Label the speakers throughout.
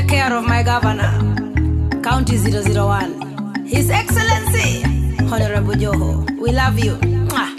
Speaker 1: care of my governor, County 001, His Excellency, Honorable Joho. We love you. Mwah.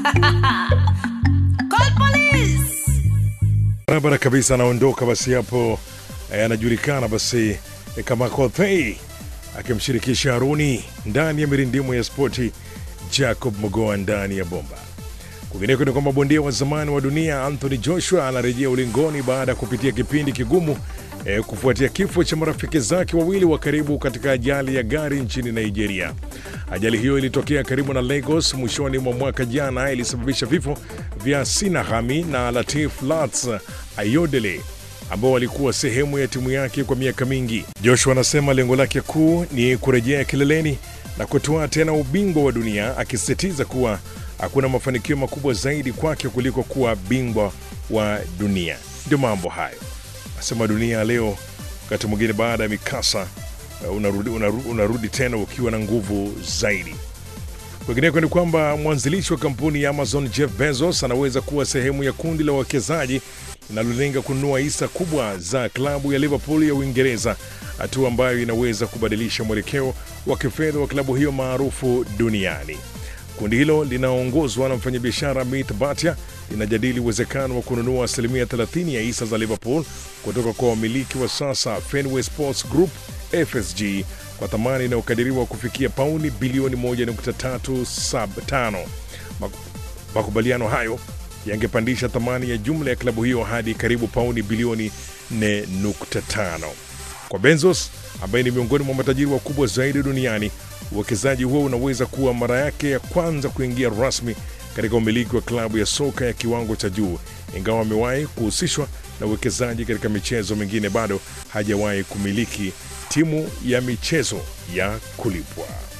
Speaker 1: Call police!
Speaker 2: barabara kabisa anaondoka basi hapo eh, anajulikana basi eh, kama Kothei akimshirikisha Haruni ndani ya mirindimo ya spoti Jacob Mogoa ndani ya bomba. Kwingineko ni kwamba bondia wa zamani wa dunia Anthony Joshua anarejea ulingoni baada ya kupitia kipindi kigumu eh, kufuatia kifo cha marafiki zake wawili wa karibu katika ajali ya gari nchini Nigeria. Ajali hiyo ilitokea karibu na Lagos mwishoni mwa mwaka jana, ilisababisha vifo vya Sinahami na Latif Lats Ayodele ambao walikuwa sehemu ya timu yake kwa miaka mingi. Joshua anasema lengo lake kuu ni kurejea kileleni na kutoa tena ubingwa wa dunia, akisisitiza kuwa hakuna mafanikio makubwa zaidi kwake kuliko kuwa bingwa wa dunia. Ndio mambo hayo, nasema dunia leo, wakati mwingine baada ya mikasa uh, unarudi, unarudi, unarudi tena ukiwa na nguvu zaidi. Kwingineko ni kwamba mwanzilishi wa kampuni ya Amazon Jeff Bezos anaweza kuwa sehemu ya kundi la wawekezaji linalolenga kununua hisa kubwa za klabu ya Liverpool ya Uingereza, hatua ambayo inaweza kubadilisha mwelekeo wa kifedha wa klabu hiyo maarufu duniani. Kundi hilo linaongozwa na mfanyabiashara Amit Bhatia linajadili uwezekano wa kununua asilimia 30 ya hisa za Liverpool kutoka kwa wamiliki wa sasa Fenway Sports Group FSG kwa thamani inayokadiriwa kufikia pauni bilioni 1.375. Mak- Makubaliano hayo yangepandisha thamani ya jumla ya klabu hiyo hadi karibu pauni bilioni 4.5. Kwa Bezos ambaye ni miongoni mwa matajiri wakubwa zaidi duniani, uwekezaji huo unaweza kuwa mara yake ya kwanza kuingia rasmi katika umiliki wa klabu ya soka ya kiwango cha juu. Ingawa amewahi kuhusishwa na uwekezaji katika michezo mingine, bado hajawahi kumiliki timu ya michezo ya kulipwa.